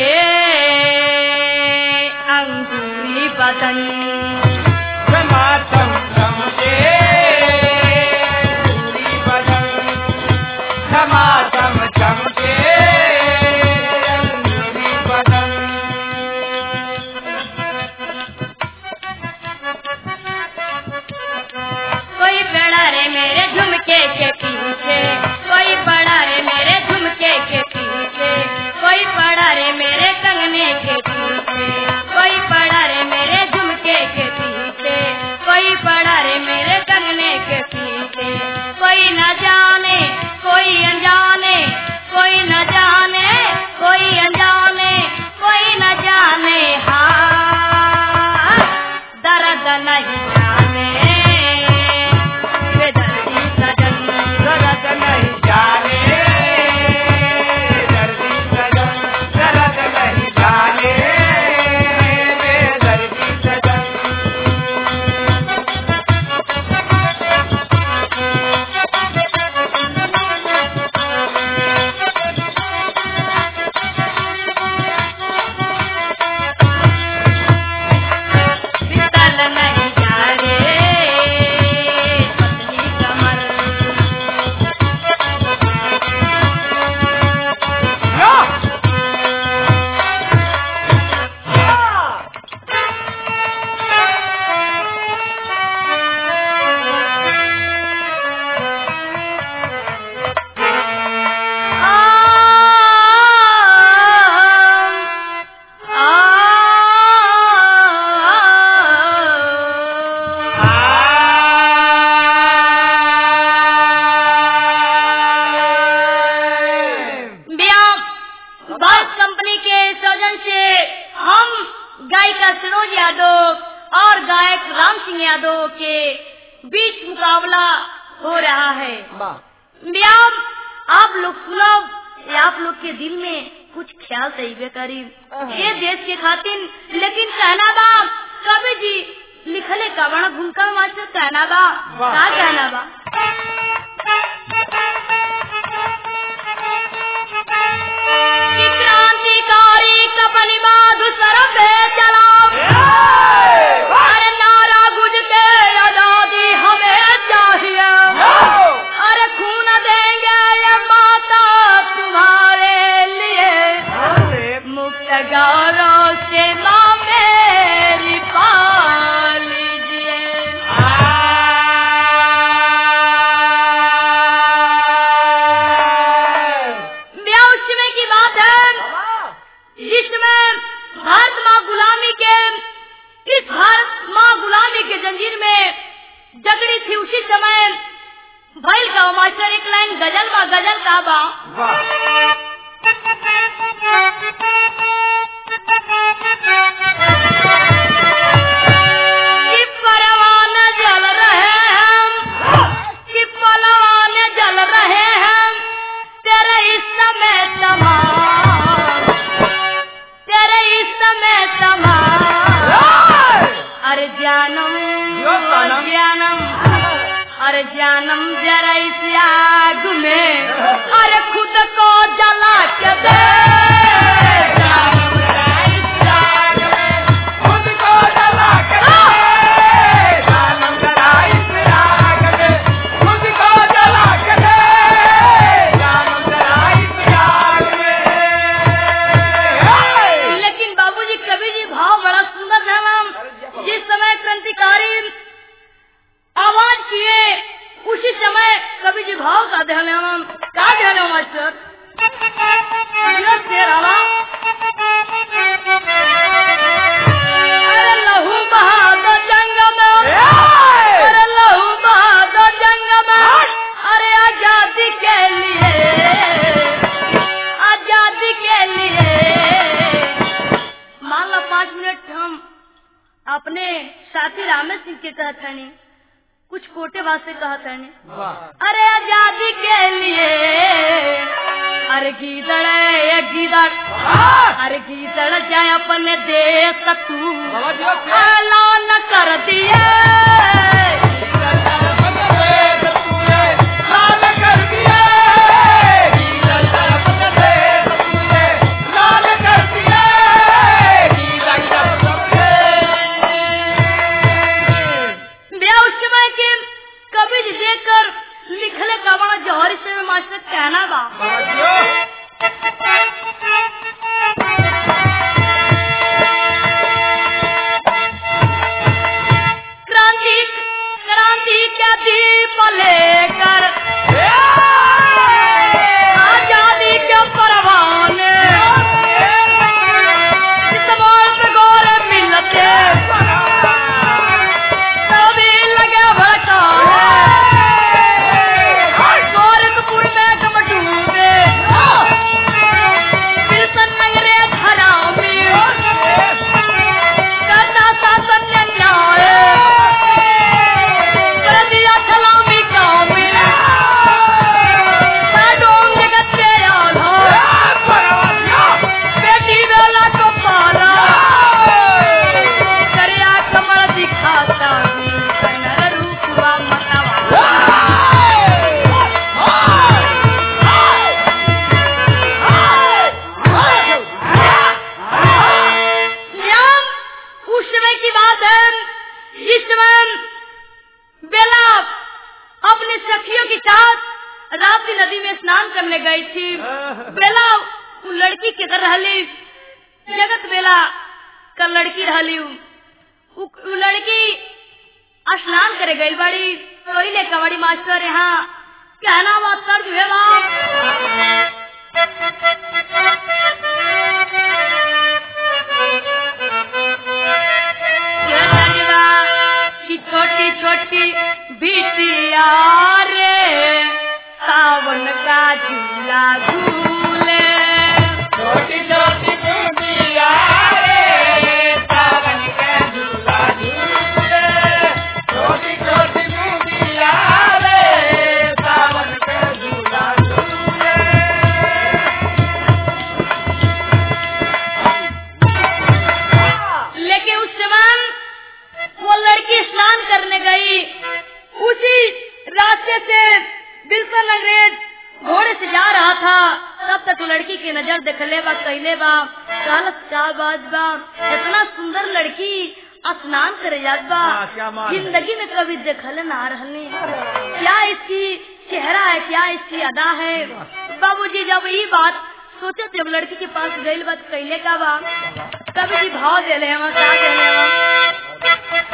के अंगूरी बदन क्षमा चम चम के पूरी बदन क्षमा चम चम के पूरी बदन कोई बड़ा रे मेरे झुमके के पीछे कोई बड़ा रे मेरे झुमके के पीछे कोई बड़ा रे मेरे कंगने के पीछे कोई बड़ा रे मेरे झुमके के पीछे कोई बड़ा रे मेरे कंगने के पीछे कोई न जाने कोई अनजाने कोई न जाने कोई अनजाने कोई न जाने हाँ दर्द नहीं जाने बेदर्दी सजन दर्द नहीं जाने दर्दी सजन दर्द नहीं जाने दर्दी सजन शीतल नहीं जाने पतली कमर बस कंपनी के सौजन से हम गायिका सरोज यादव और गायक राम सिंह यादव के बीच मुकाबला हो रहा है व्याम आप लोग सुनो ये आप लोग के दिल में कुछ ख्याल सही बेकारी ये देश के खातिर लेकिन कहना बा कभी जी लिखले कवण भूमिका मास्टर कहना बा वाह। का कहना बा कि क्रांतिकारी कपनी बाधु सरब चला अरे नारा गुज के आजादी हमें चाहिए अरे खून देंगे ये माता तुम्हारे लिए मुक्त गौरव से माँ मेरी पाल लीजिए ब्याह उस समय की बात है जिसमें भारत माँ गुलामी के इस भारत माँ गुलामी के जंजीर में जगड़ी थी उसी समय भैल का मास्टर एक लाइन गजल बा गजल का बा कि परवान जल रहे हैं कि पलवान जल रहे हैं तेरे इस समय तमाम तेरे इस समय तमाम अरे जानम यो सनम। जानम अरे जानम जरा इस आग में अरे खुद को जला के दे जानम जरा इस आग में खुद को जला के दे जानम जरा इस आग में खुद को जला के दे जानम जरा इस आग में लेकिन बाबूजी कवि जी भाव बड़ा सुंदर था नाम जिस समय क्रांतिकारी आवाज किए उसी समय कवि जी भाव का ध्यान है नाम का ध्यान है मास्टर ये शेर आला। अरे लहू बहा दो जंग में अरे लहू बहा दो जंग में अरे आजादी के लिए आजादी के लिए मान लो पाँच मिनट हम अपने साथी रामेश सिंह के कहत हनी कुछ कोटे बात से कहत हनी अरे आजादी के लिए अरे गीदड़ ये गीदड़ अरे गीदड़ जाए अपने देश तू ऐलान कर दिए लाल कर दिए लाल कर दिए पार्वती नदी में स्नान करने गई थी बेला उ लड़की किधर रहली जगत बेला का लड़की रहली उ उ उ लड़की स्नान करे गई बड़ी कोयले कबड्डी मास्टर यहाँ कहना बात कर जो है बाप कि छोटी छोटी बिटिया रे सावन का झूला झूले छोटी छोटी चूड़िया रे सावन के झूला झूले छोटी छोटी चूड़िया रे सावन के झूला झूले लेकिन उस समय वो लड़की स्नान करने गई उसी रास्ते से बिल्कुल अंग्रेज घोड़े से जा रहा था तब तक लड़की की नजर देखले बा कहले बा कालत का बाज बा इतना सुंदर लड़की स्नान करे जात बा हाँ, क्या मान है। जिंदगी में कभी देखले ना रहने क्या इसकी चेहरा है क्या इसकी अदा है बाबूजी जब ये बात सोचे जब लड़की के पास गई बात कहले का बा कभी जी भाव देले हम का देले हम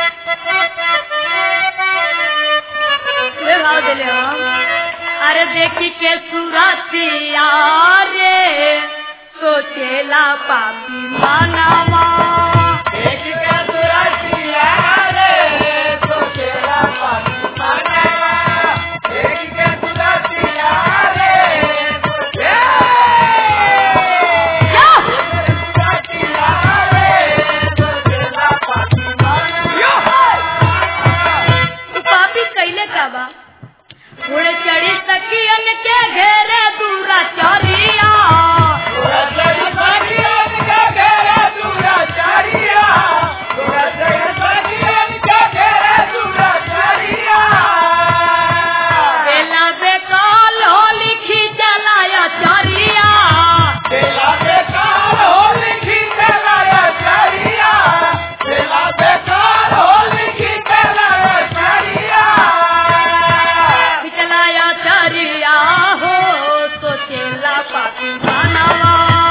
ले भाव देले हम अरे देखी के सुरतिया रे सोचेला पापी मानवा एक के सुरतिया रे सोचेला पापी मानवा एक के सुरतिया रे सोचेला सुरतिया रे सोचेला पापी मानवा पापी कैले का बा उड़े चढ़ी सखियन के घेरे दूरा चरिया बेला बेकाल हो लिखी जलाया चरिया बिचलाया चरिया हो सोचेला पापी मानवा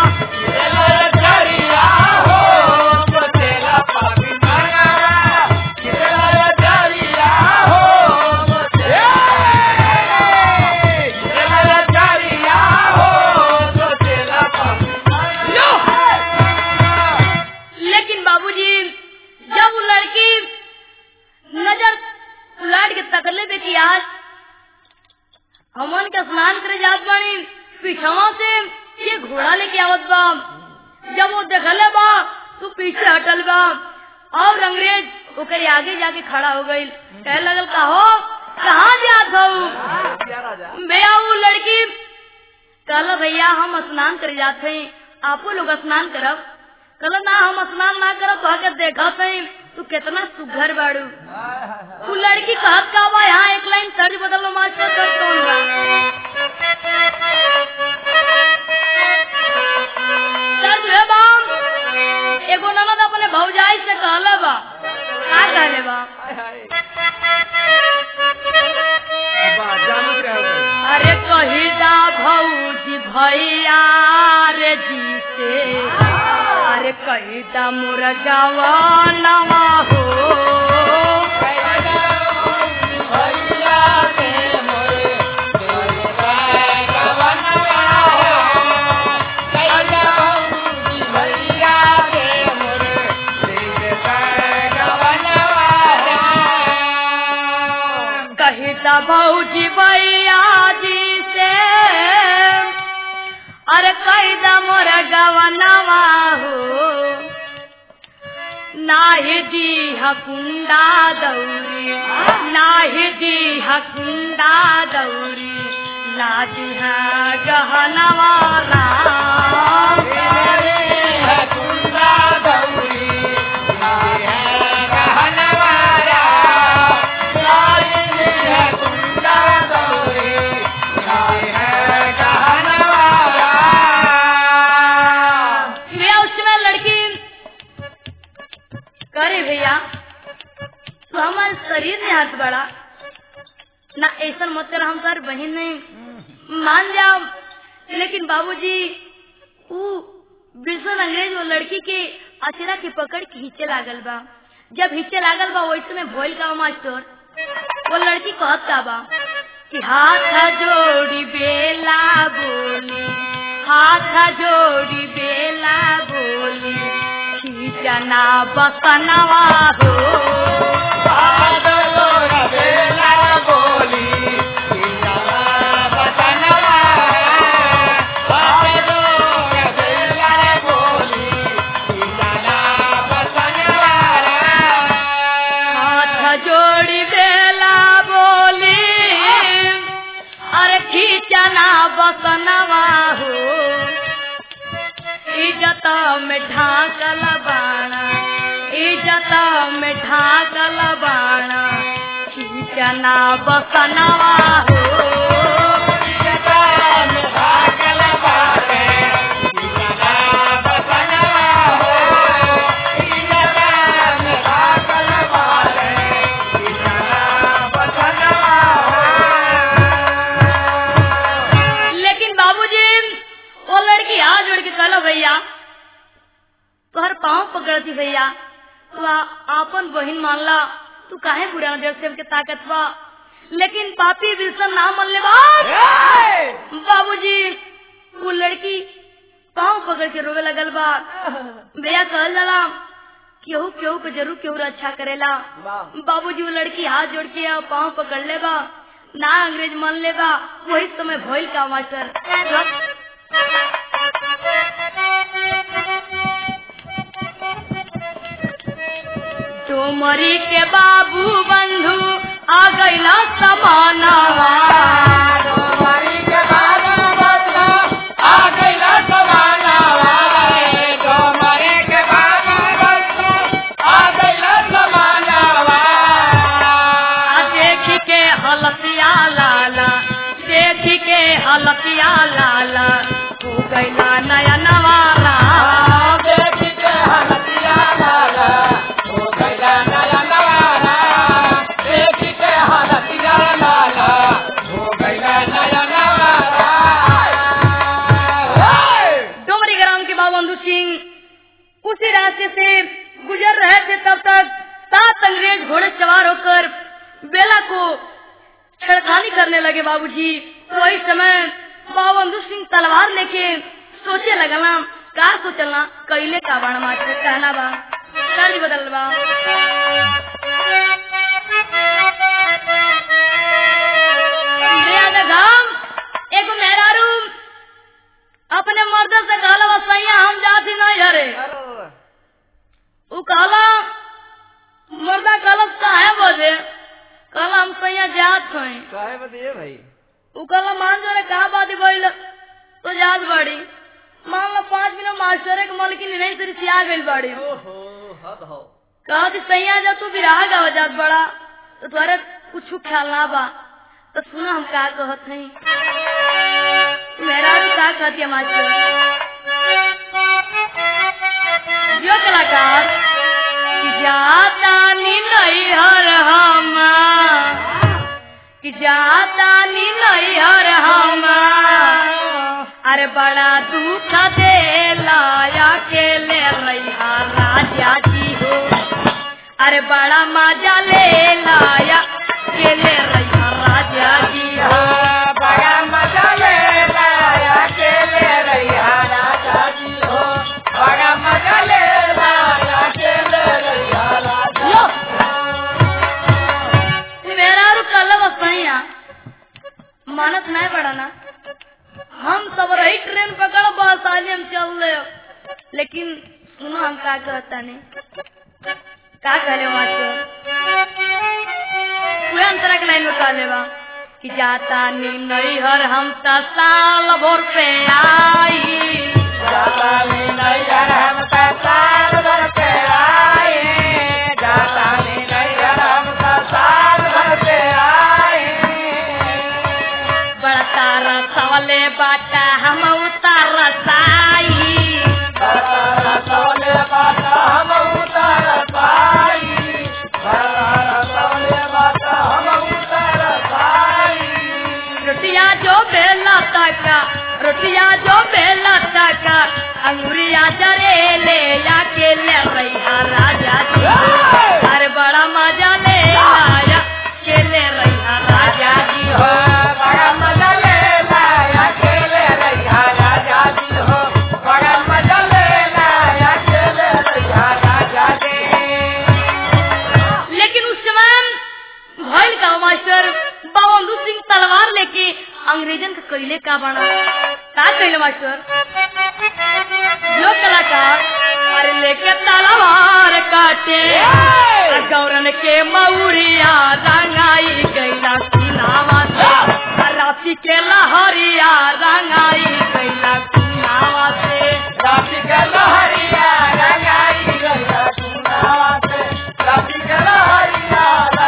लेकिन बाबूजी जब वो लड़की नजर उलाट के तकले पे की आज हमन के स्नान करे जात बानी पीछवा से ये घोड़ा लेके आवत बा जब वो देखले बा तू पीछे हटल बा और अंग्रेज ओकरे आगे जाके खड़ा हो गई कह लगल का हो कहाँ जात हो भैया वो लड़की कहल भैया हम स्नान करे जाते हैं आपो लोग स्नान करब कहल ना हम स्नान ना करब तो आके देखा तू कितना सुघर बाड़ू तू लड़की कहत का बा यहाँ एक लाइन सर्च बदलो मास्टर कर कौन बा सर्च है बाम एगो ननद अपने भौजाई से कहला बा का कहले बा अरे कही दा भौजी भैया रे जी से अरे कही दा मुर्गावा नवा हो कही दा भौजी भैया जी से अरे कही दा मुर्गावा नवा हो नाही दी हकुंडा दौरी नाही दी हकुंडा दौरी ना दी गहनवा राम भैया उस समय लड़की करे भैया तो हमारे शरीर में हाथ बड़ा ना ऐसा मत कर हम सर बहन नहीं मान जाओ लेकिन बाबूजी ऊ बिल्कुल अंग्रेज वो लड़की के अचरा के पकड़ के हिचे लागल बा जब हिचे लागल बा वैसे में भोल का मास्टर वो लड़की कहत का बा कि हाथ जोड़ी बेला बोली हाथ जोड़ी बेला बोली खींचना बसनवा हो हाथ जोड़ी बेला बोली अरे खींचना बसनवा हो इज्जत में ढाकल बाणा इज्जत में ढाकल बाणा खींचना बसनवा हो लेकिन बाबूजी वो लड़की हाथ जोड़ के कहलो भैया तोहर पाँव पकड़ती भैया तू आ- आपन बहिन मानला तू काहे बुढ़ा देव से हमके ताकत बा लेकिन पापी विल्सन ना मन ले बात बाबूजी वो लड़की पाँव पकड़ के रोवे लगल बा भैया कहल जाला केहू केहू के जरूर केहू अच्छा करेला बाबूजी वो लड़की हाथ जोड़ के आ, पाँव पकड़ ले बा ना अंग्रेज मान ले बा वही समय भइल का मास्टर डोमरी के बाबू बंधु आ गईला समानवा आ देखी के हलतिया लाला देखी के हलतिया लाला हो गईला नया नवारा डोमरी ग्राम के बाबू बंधु सिंह उसी रास्ते से गुजर रहे थे तब तक सात अंग्रेज घोड़े सवार होकर बेला को छेड़खानी करने लगे बाबूजी वही समय बाबू बंधु सिंह तलवार लेके सोचे लगना का सोचलना कैले का बाण मास्टर कहना बा तर्ज बदल बा बेयाद घाम एगो मेहरारू अपने मर्द से कहला बा सैया हम जाती नहीं हरे उ कहला मर्दा कहला काहे बजे कहला हम सैया जात हई भाई उ कहला मान जो रे कहा बात भइल तो जात बड़ी मान लो पाँच मिनट मास्टर के मलकिन नहीं तेरी सिया गइल बड़ी ओहो हद हो कहा कि सैया जब तू बिराह गाव जात बड़ा तो तुम्हारे कुछ ख्याल ना बा तो सुनो हम का कहत हई मेरा भी का कहती है मास्टर जो कलाकार कि जाता नी नहीं हर हम कि जाता नी नहीं हर हम अरे बड़ा दुख दे लाया के ले रहा राजा जी हो अरे बड़ा मजा ले लाया के ले रहा राजा जी हो बड़ा मजा ले लाया के ले रही राजा जी हो बड़ा मजा ले लाया के ले रही राजा लो मेरा रू कल बसैया मानत नहीं पड़ा ना हम सब रही ट्रेन पकड़ बस आज हम चल रहे लेकिन सुनो हम का कहता नहीं का कहले मास्टर पूरे अंतरा के लाइन में कहले बा कि जाता नी नहीं हर हम त साल भर पे आई जाता नी नैयर हम ता साल भर पे आए जाता नी नैयर हम ता साल भर पे आए बड़ा तारा सवले बाटा हम उतार साई रसोले बाटा हम उतर पाई रसोले बाटा हम उतर पाई रोटिया जो बेला रैया राजा जी अरे बड़ा मजा ले आया खेले रैया राजा जी हो बड़ा मजा ले लाया खेले रैया राजा जी हो बड़ा मजा ले लाया खेले रैया राजा जी लेकिन उस समय भइल का मास्टर बाबू सिंह तलवार लेके अंग्रेजन का कैले का बना का कैले मास्टर जो कलाकार अरे लेके तलवार काटे आ गौरन के मऊरिया रंगाई गैला सीनावा से आ राती के लहरिया रंगाई गैला सीनावा से राती के लहरिया रंगाई गैया सुनावा से राती के लहरिया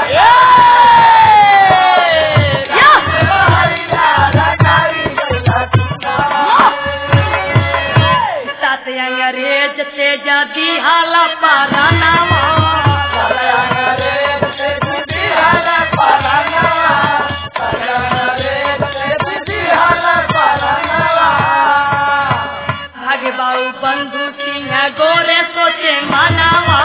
या! लहरिया रंगाई गैया सुनावा सात अंग्रेज से जदी हाला पारानावा भागे बाऊ बंधु सिंह गोरे सोचे मनावा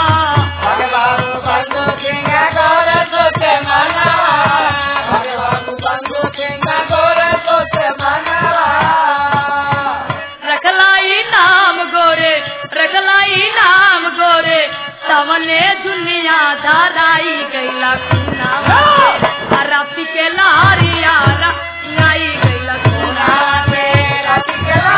रखलाई नाम गोरे रखलाई नाम गोरे तवने दुनिया धाराई गैला सुनावा आ राती के लहरिया रंगाई गैला सुनावा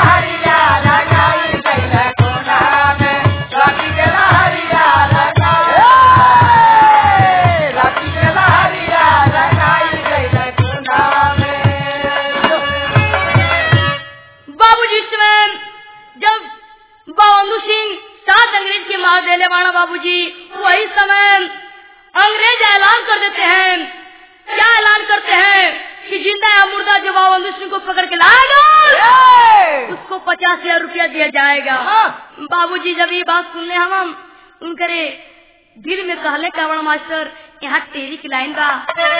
बाबूजी समय जब बाबू सिंह सात अंग्रेज के मार देने वाला बाबूजी वही समय अंग्रेज ऐलान कर देते हैं क्या ऐलान करते हैं कि जिंदा या मुर्दा जो बाबू सिंह को पकड़ के लाएगा उसको पचास हजार रुपया दिया जाएगा बाबूजी जब ये बात सुनले हम हम उनकरे दिल में कहले कावड़ मास्टर यहाँ टेरी की लाइन बा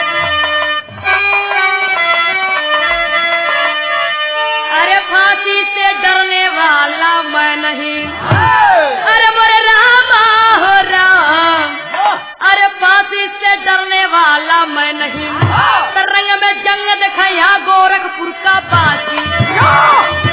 अरे फांसी से डरने वाला मैं नहीं अरे मोरे रामा हो राम अरे फांसी से डरने वाला मैं नहीं तरंग में जंग देखा यहाँ गोरखपुर का बाजी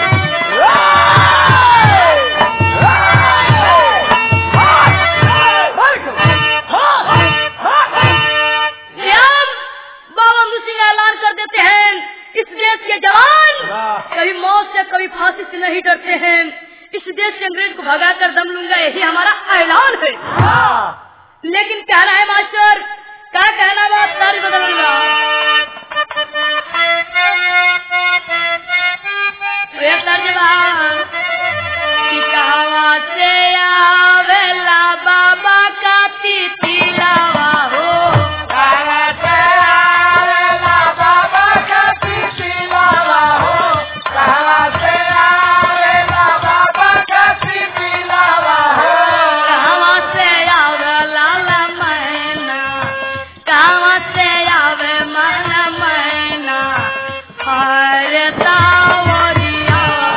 अब बाबा सिंह ऐलान कर देते हैं इस देश के जवान कभी मौत से कभी फांसी से नहीं डरते हैं इस देश से अंग्रेज को भगा कर दम लूंगा यही हमारा ऐलान है लेकिन कहना है मास्टर क्या कहना बात सारी बदलूंगा वे तर्जमान कि कहवा से आवेला बाबा का तितिलावा हो कहवा से आवे लाला मैना कहवा से आवे मन मैना हरे तावरिया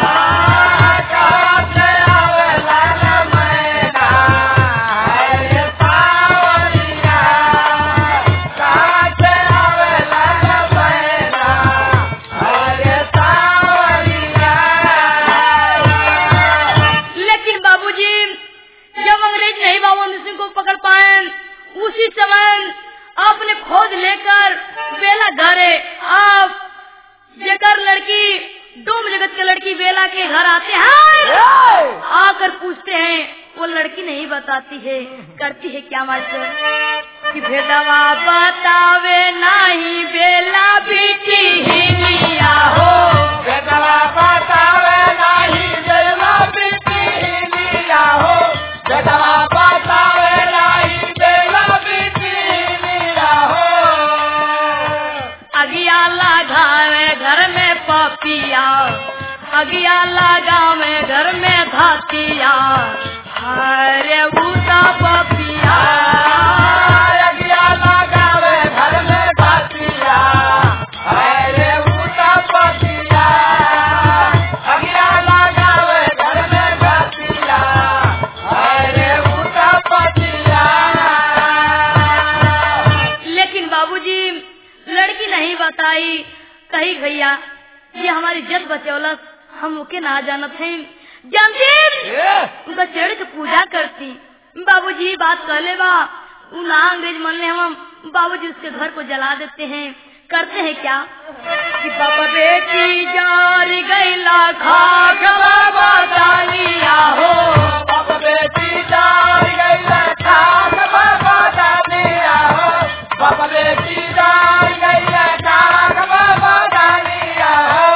लेकिन बाबूजी जब अंग्रेज नहीं बाबू सिंह को पकड़ पाए उसी समय आपने खोज लेकर बेला घरे आप जेकर लड़की डोम जगत के लड़की बेला के घर आते हैं आकर पूछते हैं वो लड़की नहीं बताती है करती है क्या मास्टर कि भेदवा बतावे नहीं बेला बेटी ही लिया हो अगिया लगावे घर में पपिया अगिया लगावे घर में धातिया हरे बूटा पपिया अगिया लगावे घर में बतिया हम ओके ना जानत हैं जानती उनका चढ़ के पूजा करती बाबूजी बात कहले बा उ ना अंग्रेज मन ले हम बाबूजी उसके घर को जला देते हैं करते हैं क्या कि बाबा बेटी जार गैला खाक बाबा डालिया हो अब बेटी जान गई खाक बाबा डालिया हो बाबा बेटी जान गई खाक बाबा डालिया हो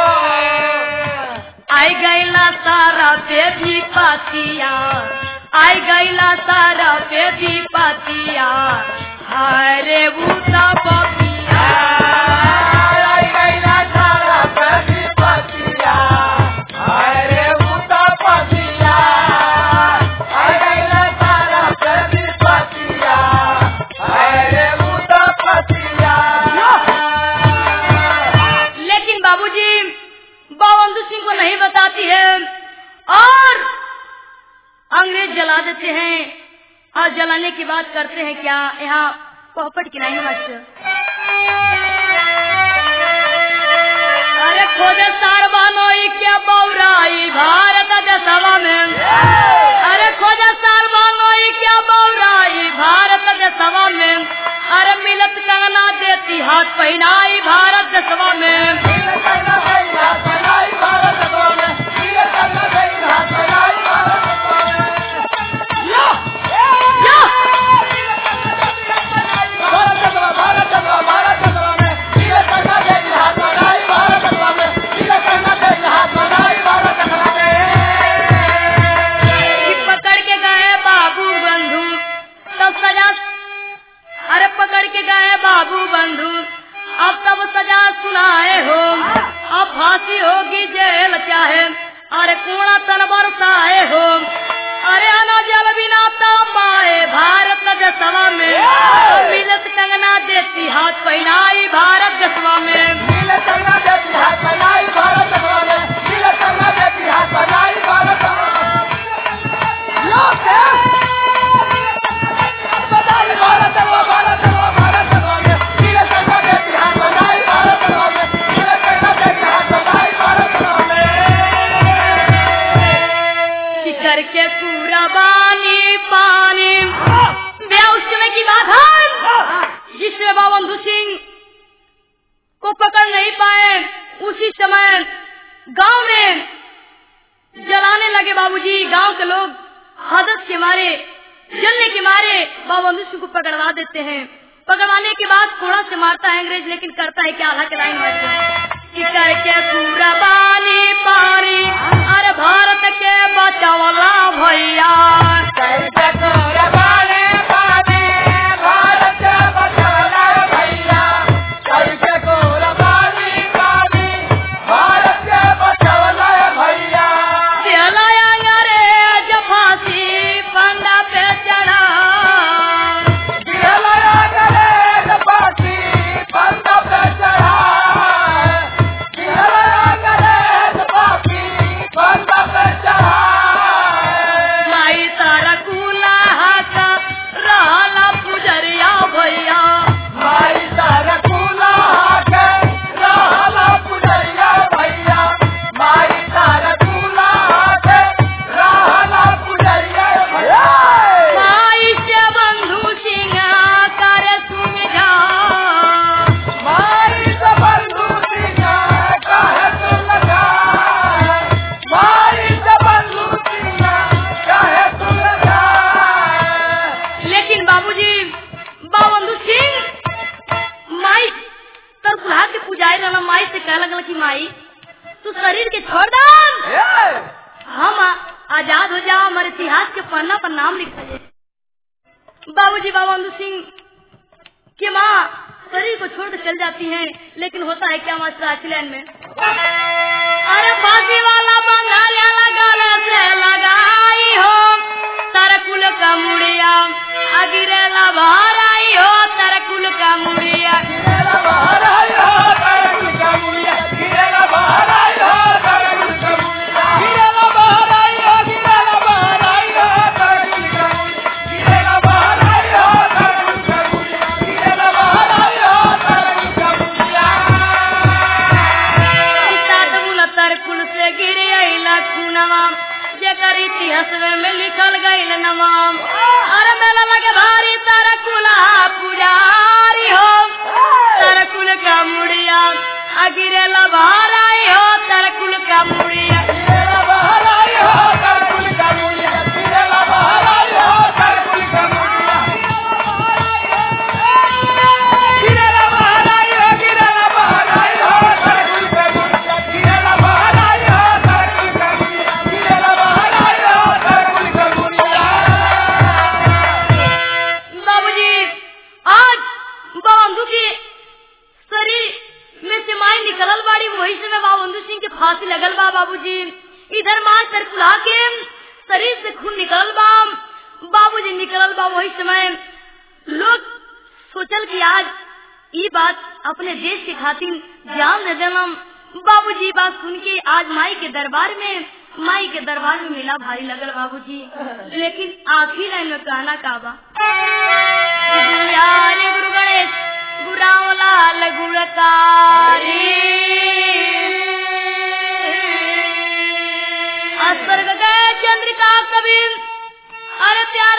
आई गैला सारा पे भी पातिया आई गैला सारा पे भी पातिया हाय रे बूटा बबिया आई गईला सारा कभी पतिया अरे उता पतिया आई गईला सारा कभी पतिया अरे उता पतिया लेकिन बाबूजी बाबंधु सिंह को नहीं बताती है और अंग्रेज जला देते हैं और जलाने की बात करते हैं क्या यहाँ पोपट की नहीं मास्टर अरे खोजे सारबानोई क्या बौराई भारत देशवा में अरे खोजा सारबानोई क्या बौराई भारत देशवा में अरे मिलत कंगना देती हाथ पहनाई भारत देशवा में या! कि पकड़ के गए बाबू बंधु तब सजा अरे पकड़ के गए बाबू बंधु अब तब सजा सुनाए हो अब फांसी होगी जेल चाहे अरे कूड़ा तन बरसाए हो अरे अना जल बिना पाए भारत देशवा में मिलत कंगना देती हाथ पहनाई भारत देशवा में कि करके पूरा बानी पानी ब्याह उस समय की बात है जिससे बाबंधु सिंह को पकड़ नहीं पाए उसी समय गांव में जलाने लगे बाबूजी गांव के लोग हदत के मारे जलने के मारे बाबंधु सिंह को पकड़वा देते हैं पकड़वाने के बाद कोड़ा से मारता है अंग्रेज लेकिन करता है क्या आधा के लाइन मारते कि करके पूरा पानी पानी अरे भारत के बचावला भैया चलाया अंग्रेज फांसी फंदा पे चढ़ा माई तारा कुला हाथ रहला पुजरिया भैया माई से बंधु सिंह कर सुमिझा लेकिन बाबूजी बाबंधु सिंह माई तर बुला के पुजारी रहना माई से कह लगल कि माई तू शरीर के छोड़ दान हम आ- आजाद हो जाओ हमारे इतिहास के पन्ना पर नाम लिखा जाए बाबूजी बाबंधु सिंह की माँ शरीर को छोड़ कर चल जाती हैं लेकिन होता है क्या मास्टर आचलैन में अरे फांसी वाला बंगालिया लगा से लगाई हो तरकुल का मुड़िया अगिरेला बाहर आई हो तरकुल का मुड़िया तरकुल से गिर आई बा वही समय लोग सोचल कि आज ई बात अपने देश के खातिर जान दे देलम बाबूजी बात सुन के आज माई के दरबार में माई के दरबार में मेला भारी लगल बाबूजी लेकिन आखिर लाइन में कहना का बा गुरु यार गुरु गणेश गुरु रामलाल गुणकारी स्वर्ग गए चंद्रिका कबीर अरे प्यार